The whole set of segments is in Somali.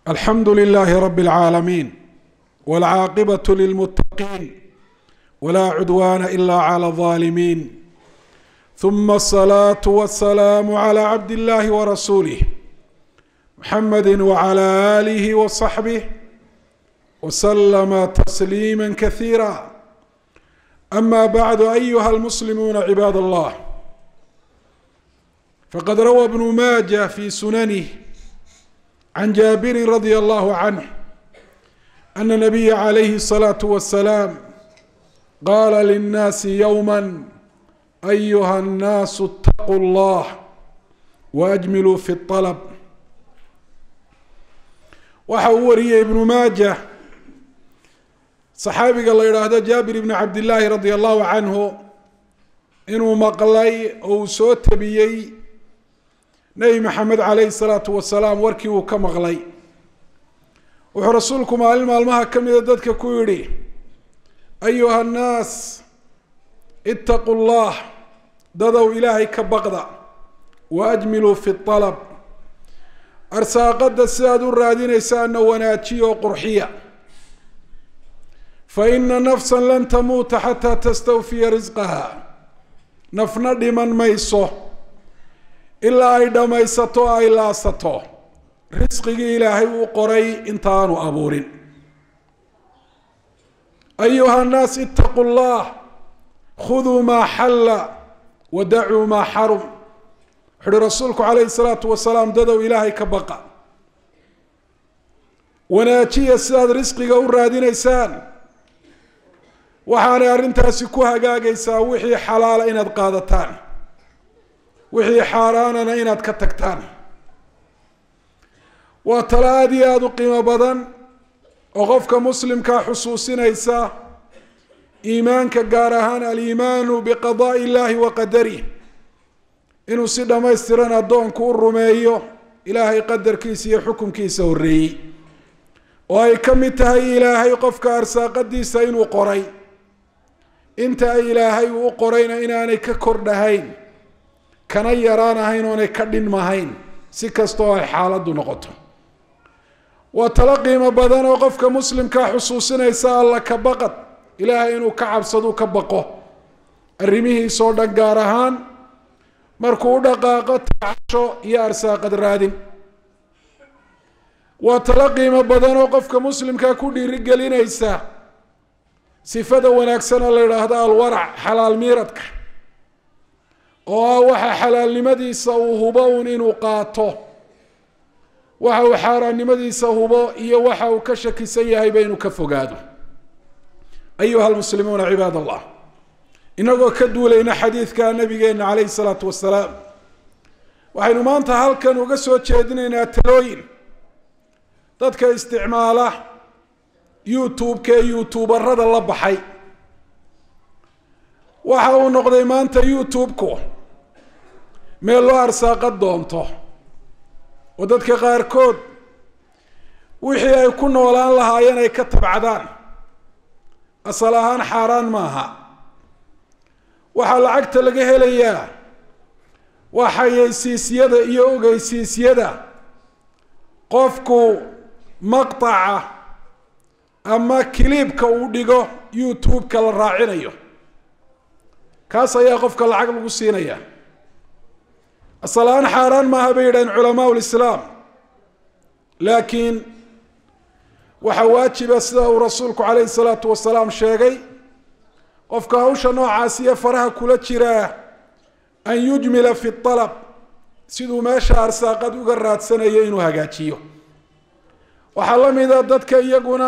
alxamdu لlh rb العاalمين والcاaqبة للمتقين ولا cdوان إlا عlى الظالمين ثma الصلاة والسلام عlى عبد الlh ورسuله محمد وعlى آله وصحبه وسلم تسليما كثيرا أما بعد أيها المسلمون عباad الله فqad rawى بن mاجة في سننه عن جابر رضي الله عنه أن النبي عليه الصلاة والسلام قال للناس يوما أيها الناس اتقوا الله وأجملوا في الطلب waxa uu wariyey ibnu maaja saxaabiga la yidhaahdo jaabir ibni cabdillaahi radia allahu canhu inuu maqlay oo uu soo tabiyey nebi maxamed calayhi salaatu wasalaam warkii uu ka maqlay wuxuu rasuulku maalin maalmaha ka mida dadka ku yidhi ayuha annaas itaquu llah dadow ilaahay ka baqda wa ajmiluu fi alab arsaaqada sidaad u raadinaysaana wanaajiya oo qurxiya fa ina nafsa lan tamuuta xataa tastawfiya risqaha nafna dhiman mayso ilaa ay dhammaysato o ay laasato risqigii ilaahay uu qoray intaanu abuurin ayuha nnaas itaquu llah khuduu maa xalla wa dacuu maa xarum wuxu uhi rasuulku calayhi salaatu wasalaam dadow ilaahay ka baqa wanaajiya sidaad risqiga u raadinaysaan waxaanay arrintaasi ku hagaagaysaa wixii xalaala inaad qaadataan wixii xaaraanana inaad ka tagtaan waa talo aada iyo aada u qiimo badan oo qofka muslimkaa xusuusinaysa iimaanka gaar ahaan aliimaanu biqadaa'i illahi wa qadarih inuu si dhammaystiran addoonku u rumeeyo ilaahay qadarkiisa iyo xukunkiisa horreeyey oo ay ka mid tahay ilaahay qofka arsaaqadiisa inuu qoray inta ay ilaahay uu u qorayna inaanay ka kordhahayn kana yaraan ahayn oonay ka dhinmahayn si kasta oo ay xaaladdu noqoto waa talo qiimo badan oo qofka muslimkaa xusuusinaysa alla ka baqad ilaahay inuu ka cabsadu ka baqo arrimihiisoo dhan gaar ahaan markuu u dhaqaaqo tacasho iyo arsaaqad raadin waa talo qiimo badan oo qofka muslimkaa ku dhiirigelinaysa sifada wanaagsan oo la yidhaahdo alwarac xalaal miiradka oo ah waxa xalaalnimadiisa uu hubo un inuu qaato waxa uu xaaraannimadiisa hubo iyo waxa uu ka shakisan yahayba inuu ka fogaado ayuha almuslimuuna cibaad allah inagoo ka duulayna xadiidka nabigeena calayhi salaatu wasalaam waxaynu maanta halkan uga soo jeedinaynaa talooyin dadka isticmaala youtube-ka ee youtuubarada la baxay waxa uu noqday maanta youtube-ku meel loo arsaaqad doonto oo dadka qaarkood wixii ay ku noolaan lahaayeen ay ka tabcadaan asal ahaan xaaraan maaha waxaa lacagta laga helayaa waa xayeysiisyada iyo ogeysiisyada qofku maqtaca ama kiliibka uu dhigo youtube-ka la raacinayo kaas ayaa qofka lacag lagu siinaya asal ahaan xaaraan maaha bay yidhahdeen culamaa lislaam laakiin waxaa waajiba sida uu rasuulku calayhi salaatu wasalaam sheegay qofka hawsha noocaas iyo faraha kula jiraa an yujmila fi alab siduu meesha arsaaqad uga raadsanayo inuu hagaajiyo waxaa la mida dadka iyaguna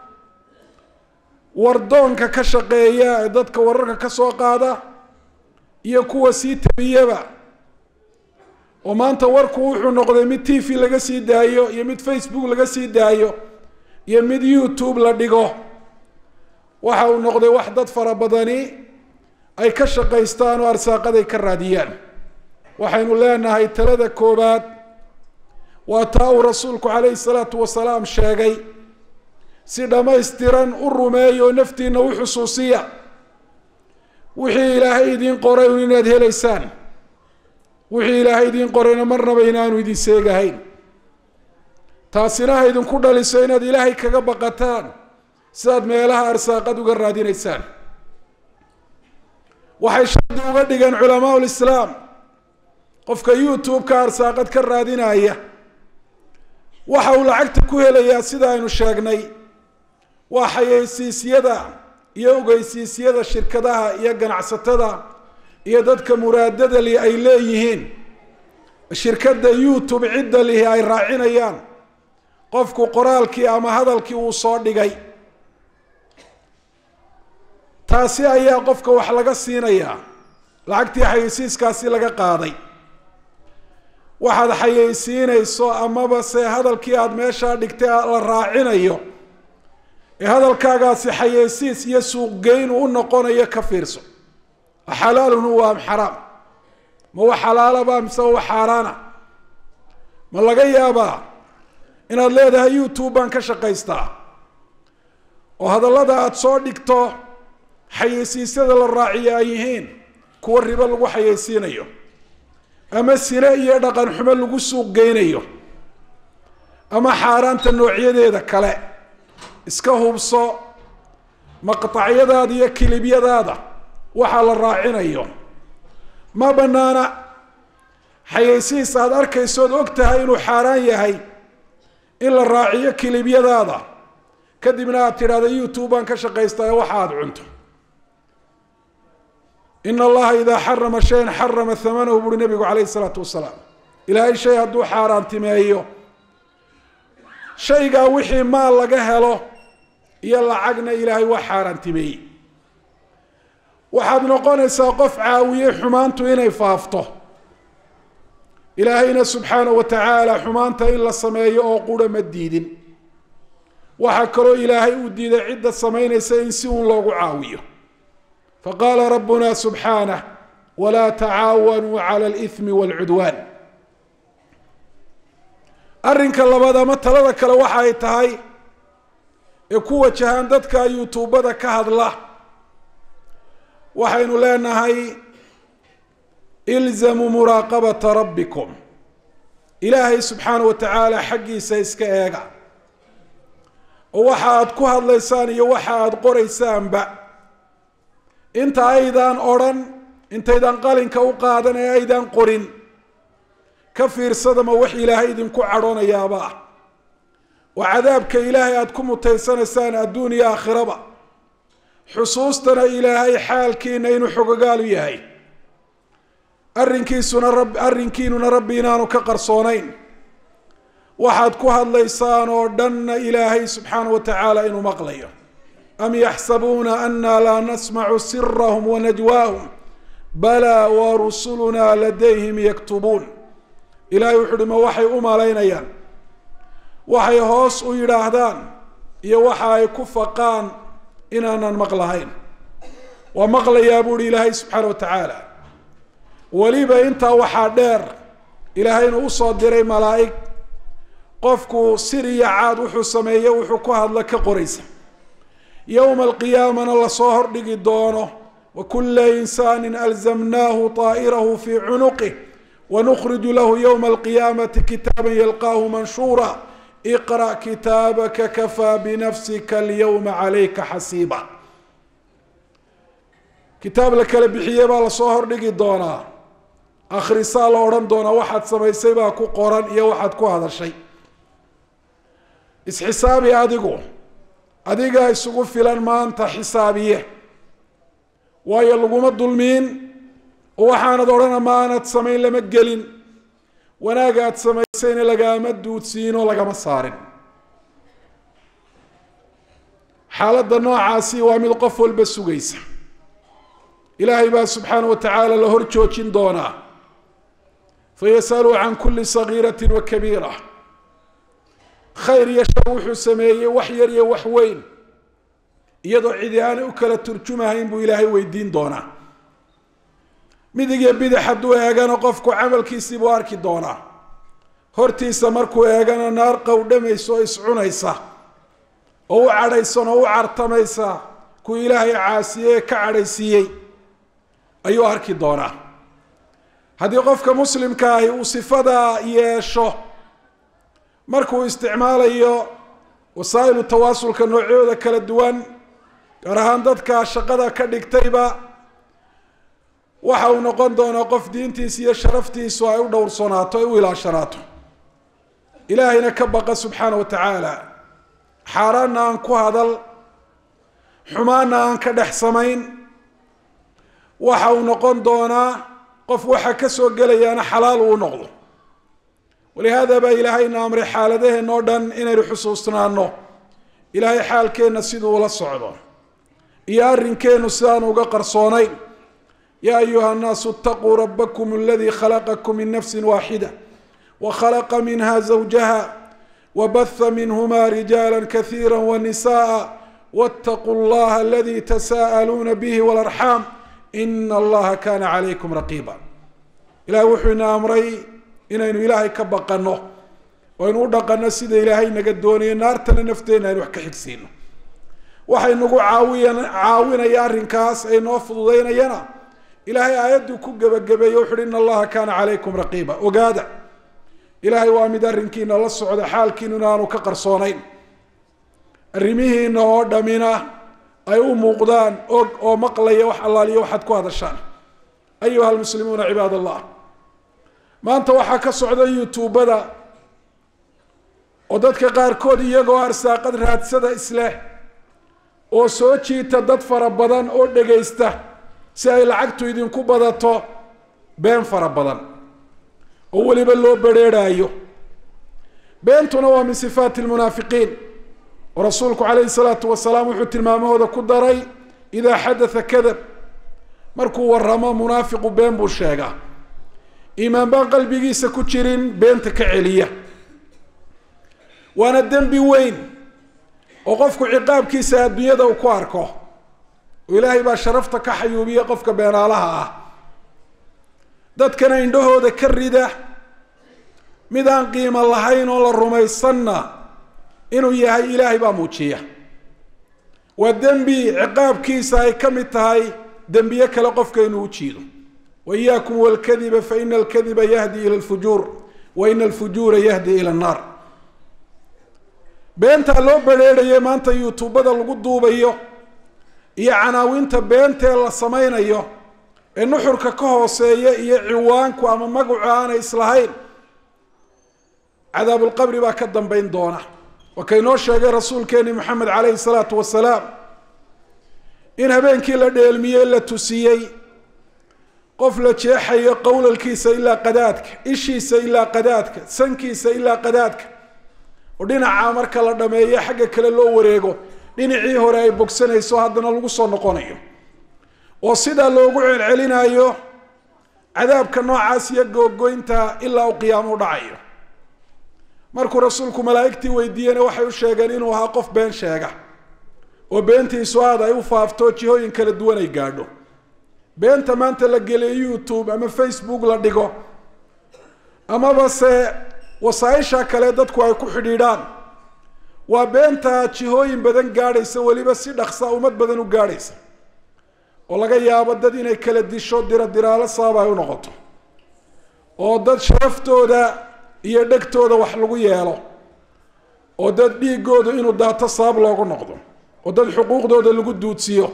wardoonka ka shaqeeya ee dadka wararka ka soo qaada iyo kuwa sii tabiyaba oo maanta warku wuxuu noqday mid t v laga sii daayo iyo mid facebook laga sii daayo iyo mid youtube la dhigo waxa uu noqday wax dad fara badani ay ka shaqaystaan oo arsaaqaday ka raadiyaan waxaynu leenahay talada koobaad waa taa uu rasuulku calayhi salaatu wasalaam sheegay si dhammaystiran u rumeeya oo naftiina u xusuusiya wixii ilaahay idiin qoray un inaad helaysaan wixii ilaahay idiin qorayna marnaba inaanu idin seegahayn taasina ha idinku dhaliso inaad ilaahay kaga baqataan sidaad meelaha arsaaqad uga raadinaysaan waxay shardi uga dhigeen culamaa lislaam qofka youtube-ka arsaaqad ka raadinaya waxa uu lacagta ku helayaa sida aynu sheegnay waa xayeysiisyada iyo ogeysiisyada shirkadaha iyo ganacsatada iyo dadka muraadada li ay leeyihiin shirkadda youtube cidda lihi ay raacinayaan qofku qoraalkii ama hadalkii uu soo dhigay taasi ayaa qofka wax laga siinayaa lacagtii xayeysiiskaasi laga qaaday waxaad xayeysiinayso amaba se hadalkii aada meeshaa dhigtay la raacinayo ee hadalkaagaasi xayeysiis iyo suuqgeyn u noqonayo ka fiirso xalaalun huwa am xaraam ma wax xalaalaba mise wax xaaraana ma laga yaabaa inaad leedahay youtube baan ka shaqaystaa oo hadallada aada soo dhigto xayeysiisyada la raaciyo ay yihiin kuwa ribo lagu xayeysiinayo ama sine iyo dhaqan xumo lagu suuq geynayo ama xaaraanta noocyadeeda kale iska hubso maqtacyadaada iyo kilibyadaada waxaa la raacinayo ma banaana xayeysiis aada arkaysood og tahay inuu xaaraan yahay in la raaciyo kilibyadaada kadibna aad tidhahda youtube baan ka shaqaystaa ee waxa aada cunto in allaha idaa xarama shayan xarama hamanahu buuri nabigu calayhi isalaatu wasalaam ilaahay shay hadduu xaaraantimeeyo shaygaa wixii maal laga helo iyo lacagna ilaahay waa xaaraantimeeyey waxaad noqonaysaa qof caawiyey xumaantu inay faafto ilaahayna subxaanahu wa tacaala xumaanta in la sameeyo oo qura ma diidin waxaa kaloo ilaahay uu diiday cidda samaynaysa in si uun loogu caawiyo faqaala rabbuna subxaanah walaa tacaawanuu cala alithmi waalcudwaan arrinka labaad ama talada kale waxa ay tahay ee ku wajahaan dadka yutuubada ka hadla waxaynu leenahay ilzamuu muraaqabata rabbikum ilaahay subxaanahu wa tacaala xaggiisa iska eega oo waxa aada ku hadlaysaan iyo waxa aada qoraysaanba inta aydaan odrhan intaydaan qalinka u qaadan ee aydaan qorin ka fiirsadama wax ilaahay idinku cadhoonayaaba ah oo cadaabka ilaahay aada ku mutaysanaysaan adduun iyo aakhiraba xusuustana ilaahay xaalkiina inuu xogogaalu yahay arrinkiisuna rab arrinkiinuna rabbi inaanu ka qarsoonayn waxaad ku hadlaysaan oo dhanna ilaahay subxaana wa tacaala inuu maqlayo am yaxsabuuna ana laa nasmacu sirahum wanajwaahum balaa warusulunaa ladayhim yaktubuun ilahay wuxu uhi ma waxay u malaynayaan waxay hoos u yidhaahdaan iyo waxa ay ku faqaan inaanan maqlahayn waa maqlayaa buuhi ilaahay subxaana wa tacaala weliba intaa waxaa dheer ilaahayna usoo diray malaa'ig qofku sir iyo caad wuxuu sameeye wuxuu ku hadla ka qoraysa yowma alqiyaamana lasoo hordhigi doono wakula insaani alzamnaahu طaa'irahu fii cunuqih wanukhriju lahu yowma alqiyaamati kitaaba yalqaahu manshuura iqra' kitaabaka kafaa binafsika alyowma calayka xasiiba kitaab la kala bixiyey baa lasoo hordhigi doonaa akhrisaa la odhan doonaa waxaad samaysay baa ku qoran iyo waxaad ku hadashay isxisaabi adigu adigaa isugu filan maanta xisaabiye waayo laguma dulmiin oo waxaanad odhana ma aanad samayn lama gelin wanaagaad samaysayna lagaama duudsiinoo lagama saarin xaaladda noocaasi waa mid qof walba sugaysa ilaahay baa subxaana wa tacaala la hor joojin doonaa fayasaluu can kuli sagiirati wa kabiira khayr iyo shar wuxuu sameeyey wax yar iyo wax weyn iyadoo cidi aanay u kala turjumahayn buu ilaahay weydiin doonaa midig iyo bidix hadduu eegana qofku camalkiisii buu arki doonaa hortiisa markuu eegana naar qowdhamaysa oo iscunaysa oo u cadhaysan oo u cartamaysa kuwii ilaahay caasiyey ee ka cadhaysiiyey ayuu arki doonaa haddii qofka muslimka ahi uu sifadaa yeesho markuu isticmaalayo wasaa'ilu tawaasulka noocyooda kala duwan gaar ahaan dadka shaqada ka dhigtayba waxa uu noqon doonaa qof diintiisa iyo sharaftiisu ay u dhowrsanaato ay u ilaashanaato ilaahayna ka baqa subxaana wa tacaala xaaraanna aan ku hadal xumaanna aan ka dhex samayn waxa uu noqon doonaa qof waxa ka soo gelayaana xalaal uu noqdo walihaada baa ilaahayna amray xaaladaheenna o dhan inaynu xusuusnaano ilaahay xaalkeenna siduu ula socdo iyo arrinkeennu sidaanu uga qarsoonayn yaa ayuha nnaasu itaquu rabbakum aladii khalaqakum min nafsi waaxida wakhalaqa minha zawjaha wabaha minhuma rijaala kasiira wanisa'a wاtaquu اllaha aladi tasaa'aluuna bihi wاlarxaam ina allaha kana calaykum raqiiba ilahay wuxuu ina amray inaynu ilaahay ka baqano oo aynu u dhaqano sida ilaahay naga doonayo naartana nafteenna aynu wax ka xigsiino waxay nagu caawiya caawinaya arrinkaas ay noo fududaynayana ilaahay aayadduu ku gebagabeeye wuxu uhi ina allaha kana calaykum raqiiba ogaada ilaahay waa mid arrinkiina la socda xaalkiinu inaanu ka qarsoonayn arrimihiina oo dhamina ay u muuqdaan og oo maqlaya wax allaaliyo waxaad ku hadashaan ayuha almuslimuuna cibaad allah maanta waxaa ka socda youtubada oo dadka qaarkood iyagoo arsaaqad raadsada isleh oo soo jiita dad fara badan oo dhegaysta si ay lacagtu idinku badato been fara badan oo weliba loo berheerhaayo beentuna waa min sifaati lmunaafiqiin oo rasuulku calayhi salaatu wasalaam wuxuu tilmaamahooda ku daray idaa xadatha kadab markuu waramo munaafiqu been buu sheegaa iimaan baan qalbigiisa ku jirin beenta ka celiya waana dembi weyn oo qofku ciqaabkiisa adduunyada uu ku arko oo ilaahay baa sharafta ka xayuubiya qofka beenaalaha ah dadkana indhahooda ka rida mid aan qiimo lahayn oo la rumaysanna inuu yahay ilaahay baa muujiya waa dembi ciqaabkiisa ay ka mid tahay dembiye kale qofka inuu u jiido wa iyaakum walkadiba fa ina alkadiba yahdi ila alfujuur wa ina alfujuura yahdi ila annaar beentaa loo berheeraye maanta youtubada lagu duubayo iyo canaawinta beentee la samaynayo ee nuxurka ka hooseeya iyo ciwaanku ama magacu aanay islahayn cadaabulqabri baa ka dambayn doona waa kaynoo sheegay rasuulkeeni moxamed calayhi salaatu wasalaam in habeenkii la dheelmiyey la tusiyey qof la jeexayo qowlalkiisa ilaa qadaadka ishiisa ilaa qadaadka sankiisa ilaa qadaadka oo dhinaca marka la dhameeyo xagga kale loo wareego dhinacii hore ay bogsanayso haddana lagu soo noqonayo oo sidaa loogu celcelinayo cadaabka noocaas iyo googoynta ilaa uu qiyaamo u dhacayo markuu rasuulku malaa'igtii weydiiyena waxay u sheegeen inuu ahaa qof been sheega oo beentiisu aad ay u faafto jihooyin kala duwan ay gaadho beenta maanta la geliyo youtube ama facebook la dhigo amaba se wasaaisha kale dadku ay ku xidhiidhaan waa beenta jihooyin badan gaadhaysa weliba si dhaksa ummad badan u gaadhaysa oo laga yaabo dad inay kala disho dira diraalo sabab ay u noqoto oo dad sharaftooda iyo dhegtooda wax lagu yeelo oo dad dhiigooda inuu daato sabab loogu noqdo oo dad xuquuqdooda lagu duudsiyo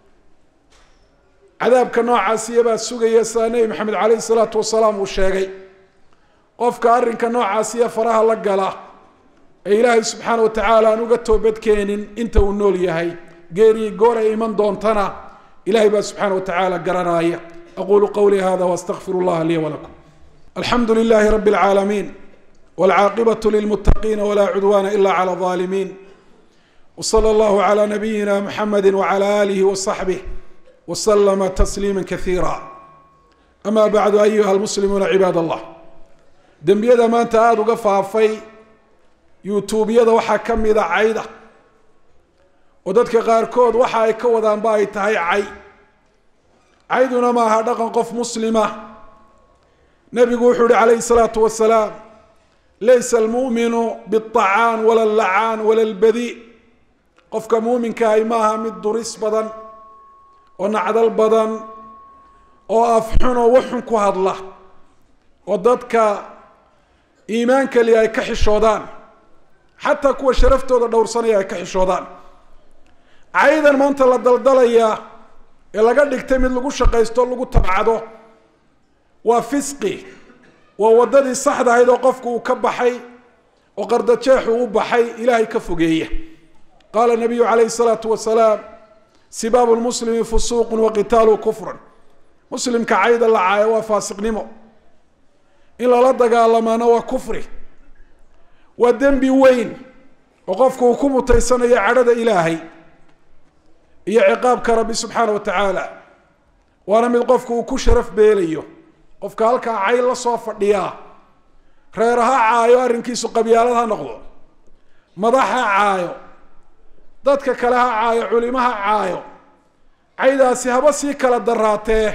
cadaabka noocaasiya baa sugaya sidaa nebi maxamed caleyhi salaatu wasalaam uu sheegay qofka arrinka noocaasiya faraha la gala ee ilaahay subxaana wa tacaala aan uga toobadkeenin inta uu nool yahay geerii goor ay iman doontana ilahay baa subxaana wa tacaala garanaaya aqulu qawlii hada waastaqfir اllaha lii walakum alxamdu lilahi rabi اlcaalamiin wاlcaaqibaة lilmutaqiina wla cudwana ila clى الظالمين وصلى الله على نبينا محمد وعلى آله وصحبه وسلم تسليما كثيرا أما بعد أيها المسلمون عباد الله dembiyada maanta aada uga faafay youtubeyada waxaa ka mida cayda oo dadka qaarkood waxa ay ka wadaanba ay tahay cay cayduna ma aha dhaqan qof muslima nebigu wuxuu uhi calayhi الsalaatu wasalaam laysa almu'minu biالطacaan wala اllacaan wala اlbadi qofka muuminkahay maaha mid duris badan oo nacdal badan oo afxun oo waxxun ku hadla oo dadka iimaan kaliya ay ka xishoodaan xataa kuwa sharaftooda dhowrsanaya ay ka xishoodaan caydan maanta la daldalayaa ee laga dhigtay mid lagu shaqaysto lagu tabcado waa fisqi waa waddadii saxda ahayd oo qofku uu ka baxay oo qardajeexu u baxay ilaahay ka fogeeya qaala nabiyu calayhi salaatu wasalaam sibaabu lmuslimi fusuuqun wa qitaalu kufrun muslimka cayda la caayo waa faasiqnimo in lala dagaalamaana waa kufri waa dembi weyn oo qofku uu ku mutaysanayo cadhada ilaahay iyo ciqaabka rabbi subxaana wa tacaala waana mid qofku uu ku sharaf beelayo qofka halkaa cay la soo fadhiyaa reer ha caayo arrinkiisu qabyaalad ha noqdo madax ha caayo dadka kale ha caayo culimo ha caayo caydaasi haba sii kala daraatee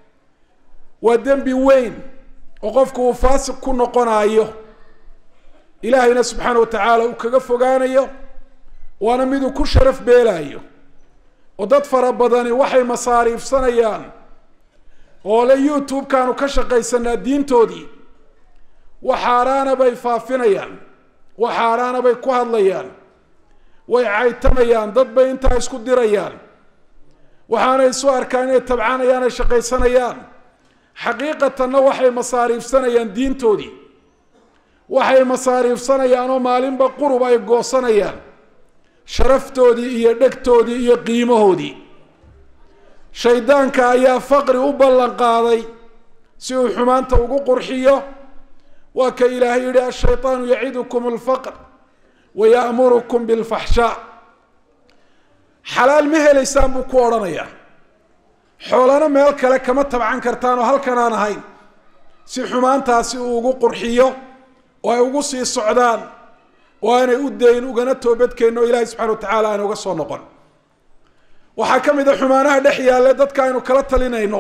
waa dembi weyn oo qofku uu faasiq ku noqonayo ilaahayna subxaana wa tacaala uu kaga fogaanayo waana miduu ku sharaf beelaayo oo dad fara badani waxay masaariifsanayaan oo le youtube-kaanu ka shaqaysanaa diintoodii wax xaaraana bay faafinayaan wax xaaraana bay ku hadlayaan way caytamayaan dad bay intaa isku dirayaan waxaanay isu arkaan inay tabcanayaan ay shaqaysanayaan xaqiiqatanna waxay masaariifsanayaan diintoodii waxay masaariifsanayaan oo maalinba qurub ay goosanayaan sharaftoodii iyo dhegtoodii iyo qiimahoodii shaydaanka ayaa faqri u ballan qaaday si uu xumaanta ugu qurxiyo waa ka ilaahay yihi ashayطaanu yacidukum اlfaqr waya'murukum biاlfaxshaa xalaal ma helaysaan buu ku odhanayaa xoolana meel kale kama tabcan kartaan oo halkan aan ahayn si xumaantaasi uu ugu qurxiyo oo ay ugu sii socdaan oo aanay u dayn ugana toobadkeenno o ilaahay subxana wa tacala aan uga soo noqon waxaa ka mid a xumaanaha dhex yaalle dadka aynu kala talinayno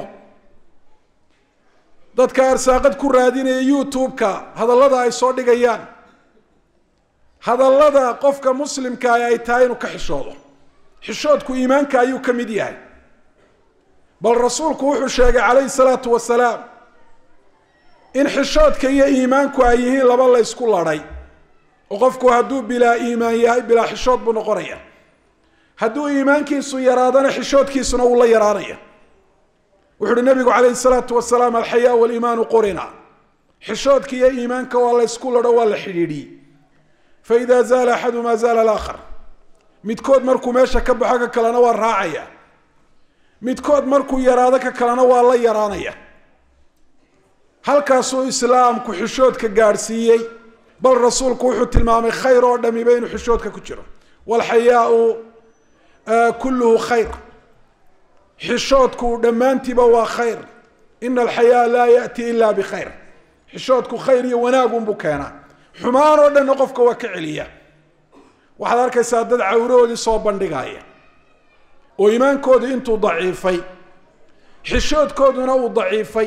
dadka arsaaqad ku raadinaya youtube-ka hadallada ay soo dhigayaan hadallada qofka muslimkaa ay tahay inuu ka xishoodo xishoodku iimaanka ayuu ka mid yahay bal rasuulku wuxuu sheegay calayhi salaatu wasalaam in xishoodka iyo iimaanku ay yihiin laba la ysku ladhay oo qofku hadduu bilaa iimaan yahay bilaa xishood buu noqonaya hadduu iimaankiisu yaraadana xishoodkiisuna wuu la yaraanaya wuxu uhi nabigu calayhi salaatu wasalaam alxayaa waliimaanu qurina xishoodka iyo iimaanka waa la ysku ladho waa la xidhiidhiyey faida zaala axaduma zaala alaakhar midkood markuu meesha ka baxo ka kalena waa raacaya midkood markuu yaraado ka kalena waa la yaraanaya halkaasuu islaamku xishoodka gaadhsiiyey bal rasuulku wuxuu tilmaamay khayr oo dhamiba inuu xishoodka ku jiro walxayaau kulluhu khayr xishoodku dhammaantiiba waa khayr ina alxayaa laa yaati ila bikhayr xishoodku khayr iyo wanaagunbuu keenaa xumaan oo dhanna qofka waa ka celiya waxaad arkaysaa dad cawrahoodii soo bandhigaya oo iimaankoodu intuu daciifay xishoodkooduna uu daciifay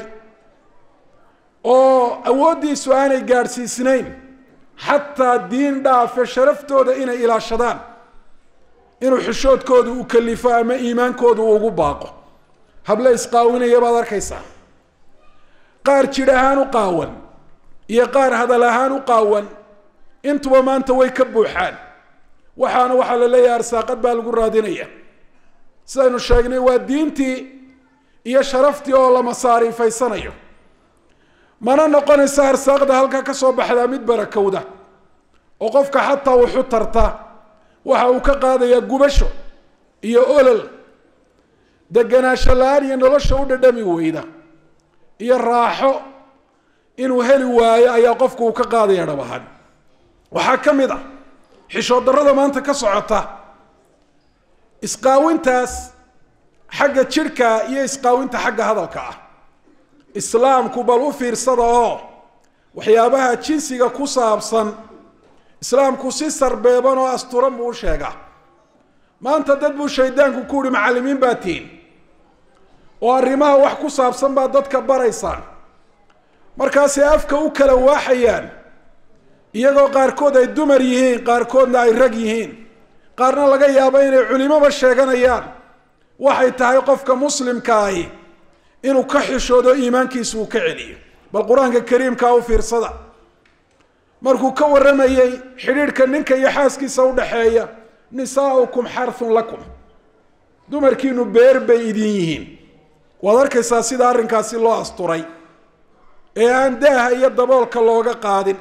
oo awooddiisu aanay gaadhsiisnayn xataa diin dhaafe sharaftooda inay ilaashadaan inuu xishoodkoodu u kalifo ama iimaankoodu uu ugu baaqo hable isqaawinaya baad arkaysaa qaar jidh ahaan u qaawan iyo qaar hadal ahaan u qaawan intuba maanta way ka buuxaan waxaana waxaa la leeyahay arsaaqad baa lagu raadinaya sidaynu sheegnay waa diintii iyo sharaftii oo la masaariifaysanayo mana noqonaysa arsaaqda halkaa ka soo baxdaa mid barakowda oo qofka xataa wuxu tarta waxa uu ka qaadayaa gubasho iyo olol deganaansho la-aan iyo nolosha u dhadhami weyda iyo raaxo inuu heli waayo ayaa qofku uu ka qaadaya dhab ahaan waxaa ka mid a xishood darrada maanta ka socota isqaawintaas xagga jidhka iyo isqaawinta xagga hadalka ah islaamku bal u fiirsada oo waxyaabaha jinsiga ku saabsan islaamku si sarbeeban oo asturan buu u sheegaa maanta dad buu shaydaanku ku uhi macallimiin baa tihin oo arrimaha wax ku saabsan baa dadka baraysaan markaasay afka u kala waaxayaan iyagoo qaarkood ay dumar yihiin qaarkoodna ay rag yihiin qaarna laga yaabo inay culimoba sheeganayaan waxay tahay qofka muslimka ahi inuu ka xishoodo iimaankiisu uu ka celiyo bal qur-aanka kariimkaa u fiirsada markuu ka warramayey xidhiidhka ninka iyo xaaskiisa udhaxeeya nisaaukum xarthun lakum dumarkiinu beer bay idin yihiin waad arkaysaa sida arrinkaasi loo asturay ee aan daaha iyo daboolka looga qaadin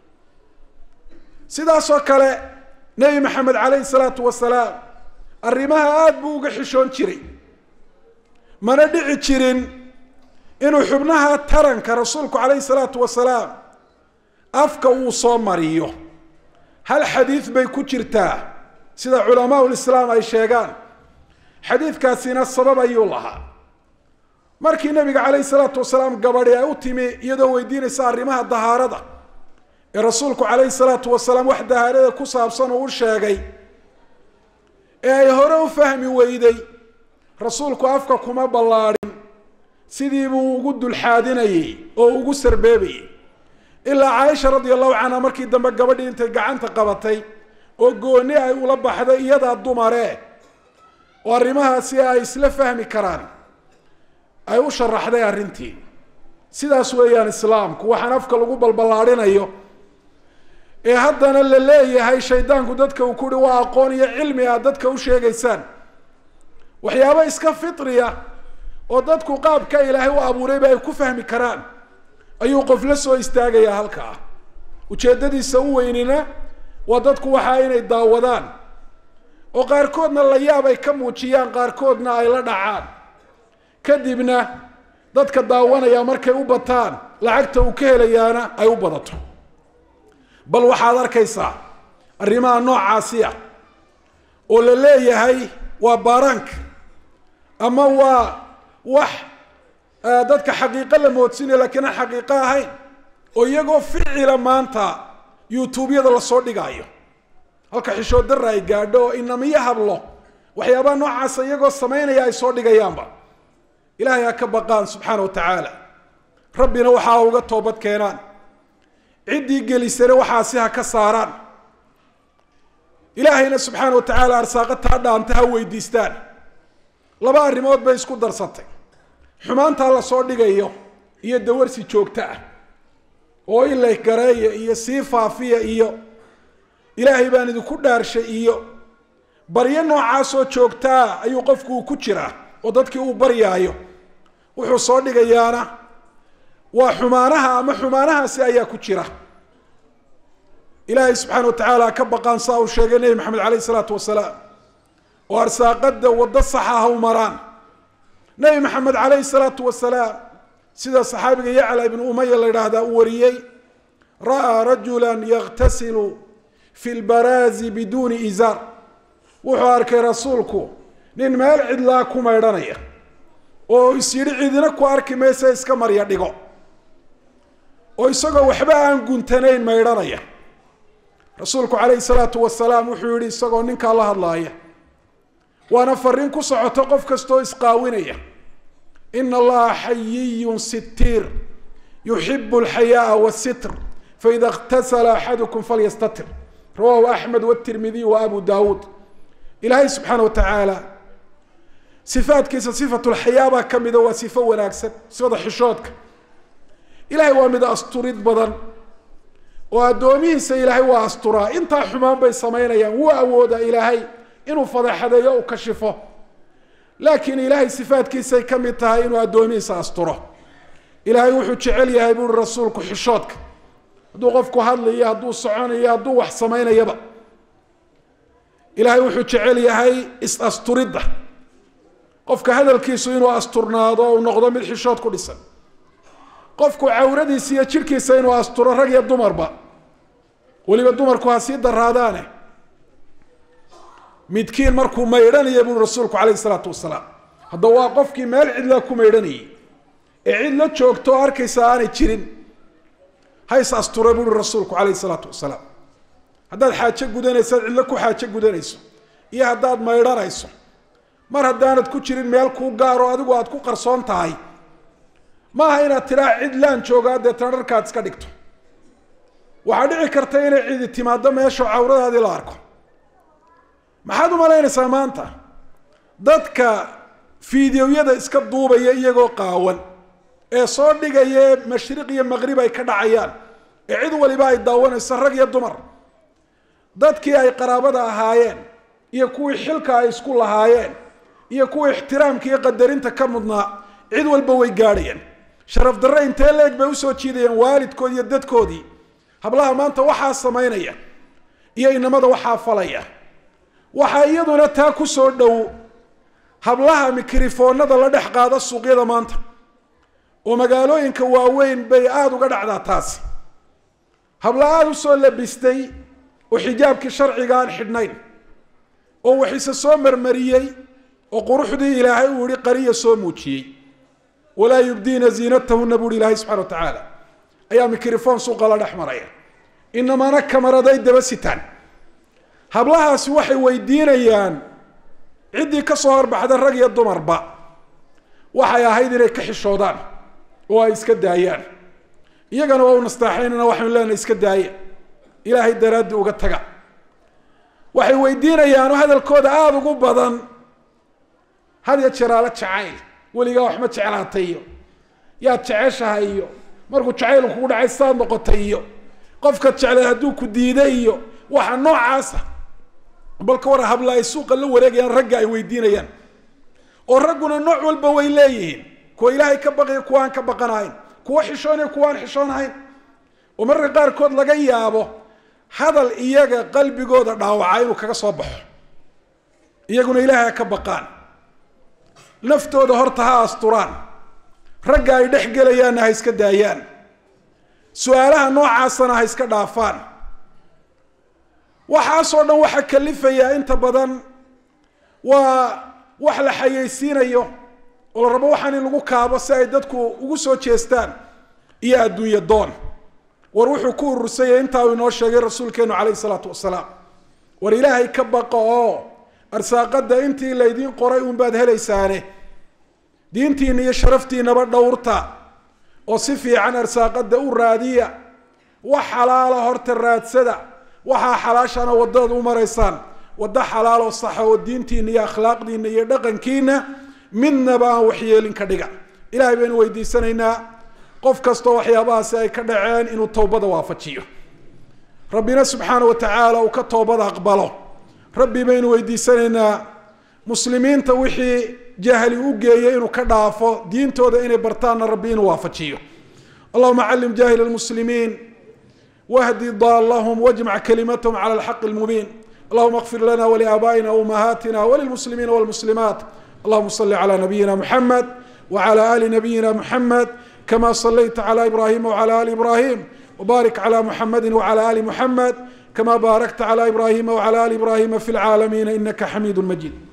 sidaasoo kale nebi maxamed calayhi salaatu wasalaam arrimaha aada buu uga xishoon jiray mana dhici jirin inuu xubnaha taranka rasuulku calayhi salaatu wasalaam afka uu soo mariyo hal xadiid bay ku jirtaa sida culamaa lislaam ay sheegaan xadiidkaasina sabab ayuu lahaa markii nabiga calayhi salaatu wasalaam gabadhi ay u timi iyadoo weydiinaysa arrimaha dahaarada ee rasuulku calayhi salaatu wasalaam wax dahaarada ku saabsan uu u sheegay ee ay hore u fahmi weyday rasuulku afka kuma ballaadhin sidii buu ugu dulxaadinayey oo ugu sarbeebayey ilaa caaisha radia allahu canha markii dambe gabadhii intay gacanta qabatay oo gooni ay ula baxday iyadaa dumare oo arrimahaasi ay isla fahmi karaan ay u sharaxday arrintii sidaas weeyaan islaamku waxaan afka lagu balballaadhinayo ee haddana la leeyahay shaydaanku dadka uu kuhi waa aqoon iyo cilmi aad dadka u sheegaysaan waxyaabo iska fitriya oo dadku qaabka ilaahay u abuurayba ay ku fahmi karaan ayuu qof la soo istaagayaa halkaa ujeeddadiisa u weynina waa dadku waxaa inay daawadaan oo qaarkoodna la yaab ay ka muujiyaan qaarkoodna ay la dhacaan kadibna dadka daawanaya markay u bataan lacagta uu ka helayaana ay u badato bal waxaad arkaysaa arrimaha noocaasi ah oo la leeyahay waa baaraanka ama waa wax dadka xaqiiqo la moodsinaya lakiin aan xaqiiqo ahayn oo iyagoo ficila maanta youtubeyada lasoo dhigaayo halka xishood darra ay gaadho oo inamiyo hablo waxyaabaha noocaasa iyagoo samaynaya ay soo dhigayaanba ilaahay ha ka baqaan subxaana wa tacaala rabbina waxaa uga toobad keenaan ciddii gelisana waxaasi ha ka saaraan ilaahayna subxaana wa tacaala arsaaqo taa dhaanta ha weydiistaan laba arrimood bay isku darsatay xumaantaa lasoo dhigayo iyo dawarsi joogto ah oo ilay gareeya iyo sii faafiya iyo ilaahay baan idinku dhaarshay iyo baryo noocaasoo joogtaa ayuu qofku uu ku jiraa oo dadkii uu baryaayo wuxuu soo dhigayaana waa xumaanaha ama xumaanahaasi ayaa ku jira ilaahay subxaana wa tacaala ka baqaan saa uu sheegay nebi maxamed caleyh isalaatu wasalaam oo arsaaqada waddo saxa ha u maraan nebi maxamed caleyhi salaatu wasalaam sida saxaabiga yacla ibnu umaya la yidhaahdaa uu wariyey ra'aa rajula yakhtasilu fi lbaraazi biduuni izaar wuxuu arkay rasuulku nin meel cidlaa ku maydhanaya oo is yidhi cidina ku arki maysa iska marya dhigo oo isagoo waxba aan guntanayn maydhanaya rasuulku calayhi salaatu wasalaam wuxuu yihi isagoo ninkaa la hadlaaya waana fariin ku socoto qof kastoo isqaawinaya ina allaha xayiyun sitiir yuxibu alxayaaa wasitr faida اktasala axadukum falyastatir rawahu axmed wtirmidiy wa abu dawuud ilaahay subxaana wa tacaala sifaadkiisa sifat lxayaa baa ka mida waa sifo wanaagsan sifada xishoodka ilahay waa mid asturid badan oo addoomihiisa ilaahay waa asturaa intaa xumaan bay samaynayaan wuu awoodaa ilaahay inuu fadeexadeeyo u kashifo laakiin ilaahay sifaadkiisay ka mid tahay inuu addoomihiisa asturo ilaahay wuxuu jecel yahay buuri rasuulku xishoodka hadduu qofku hadlayo hadduu soconayo hadduu wax samaynayaba ilaahay wuxuu jecel yahay is-asturidda qofka hadalkiisu inuu asturnaado o uu noqdo mid xishood ku dhisan qofku cawradiisa iyo jirhkiisa inuu asturo rag iyo dumarba weliba dumarku ha sii daraadaane midkiin markuu maydhanaya buuri rasuulku calayhi isalaatu wasalaam hadda waa qofkii meel cidla ku maydhanayay ee cid la joogto o arkaysa aanay jirin hays astura buuri rasuulku calayhi isalaatu wasalaam haddaad xaajo gudanayso ad cidlo ku xaajo gudanayso iyo haddaad maydhanayso mar haddaanad ku jirin meel kuu gaaro adigu aad ku qarsoon tahay maaha inaad tidhaa cid laan joogaa deetana dharkaad iska dhigto waxaa dhici karta inay cidi timaado meesha cawradaadii la arko maxaad u malaynaysaa maanta dadka fiideoyada iska duubaya iyagoo qaawan ee soo dhigaya mashriq iyo maqrib ay ka dhacayaan ee cid waliba ay daawanayso rag iyo dumar dadkii ay qaraabada ahaayeen iyo kuwii xilka ay isku lahaayeen iyo kuwii ixtiraamka iyo qadarinta ka mudnaa cid walba way gaadhayeen sharaf darre intee leeg bay usoo jiidayeen waalidkood iyo dadkoodii hablaha maanta waxaa samaynaya iyo inamada waxaa falaya waxaa iyaduna taa ku soo dhow hablaha mikrofoonada la dhex qaada suuqyada maanta oo magaalooyinka waaweyn bay aada uga dhacdaa taasi habla aada usoo labistay oo xijaabkii sharciga aan xidhnayn oo waxise soo marmariyey oo quruxdii ilaahay uu yihi qariya soo muujiyey walaa yubdiina ziinatahuna buuhi ilaahay subxana wa tacaala ayaa mikrofon suuqa la dhex maraya inamana kamaraday daba sitaan hablahaasi waxay weydiinayaan ciddii ka soo horbaxda rag iyo dumarba waxay ahayd inay ka xishoodaan oo ay iska daayaan iyagana waa u nastaaxaynana waxaynu leenahay iska daaya ilaahay daraaddi uga taga waxay weydiinayaanoo hadalkooda aada ugu badan had ya jeraalo jacayl weligaa wax ma jeclaatay iyo yaad jeceshahay iyo markuu jacayl kugu dhacay saad noqotay iyo qofkaad jeclay hadduu ku diiday iyo waxa noocaasa bal ka war habla ay suuqa la wareegayaan ragga ay weydiinayaan oo ragguna nooc walba way leeyihiin kuwa ilaahay ka baqaya kuwa aan ka baqanahayn kuwa xishoonaya kuwa aan xishoonahayn oo mararka qaarkood laga yaabo hadal iyaga qalbigooda dhaawaca inuu kaga soo baxo iyaguna ilaahay ha ka baqaan naftooda horta ha asturaan ragga ay dhex gelayaanna ha iska daayaan su-aalaha noocaasana ha iska dhaafaan waxaasoo dhan waxaa kalifayaa inta badan waa wax la xayeysiinayo oo la rabo waxaan in lagu kaabo si ay dadku ugu soo jeestaan iyo adduunye doon war wuxuu ku urursanyay intaa uu inoo sheegay rasuulkeenu calayhi salaatu wasalaam war ilaahay ka baqa oo arsaaqada intii laydiin qoray uunbaad helaysaane diintiina iyo sharaftiinaba dhowrta oo si fiican arsaaqada u raadiya wax xalaala horta raadsada waxaa xalaashana wadadaad u maraysaan waddo xalaaloo saxa oo diintiina iyo akhlaaqdiina iyo dhaqankiina midnaba aan waxyeelin ka dhiga ilahay baynu weydiisanaynaa qof kastoo waxyaabahaasi ay ka dhaceen inuu towbada waafajiyo rabbina subxaana wa tacaala uu ka toobada aqbalo rabbi baynu weydiisanaynaa muslimiinta wixii jahli u geeyay inuu ka dhaafo diintooda inay bartaanna rabbi inuu waafajiyo allahuma callim jahil lmuslimiin wahdi daalahum wajmac kalimatahum cala alxaqi lmubiin allahuma اغfir lana wliaabaئina وumahaatina wlilmuslimiina wاlmuslimaat allahuma صli clى nabiyina mxamed wعlى ali nabiyina mxamed kama صlayta clى ibrahima wعlى ali ibrahim wbarik clى mxamedi wعlى ali mxamed kama barakta clى ibrahima wعlى ali ibrahima fi اlcaalamiina inaka xamiid majid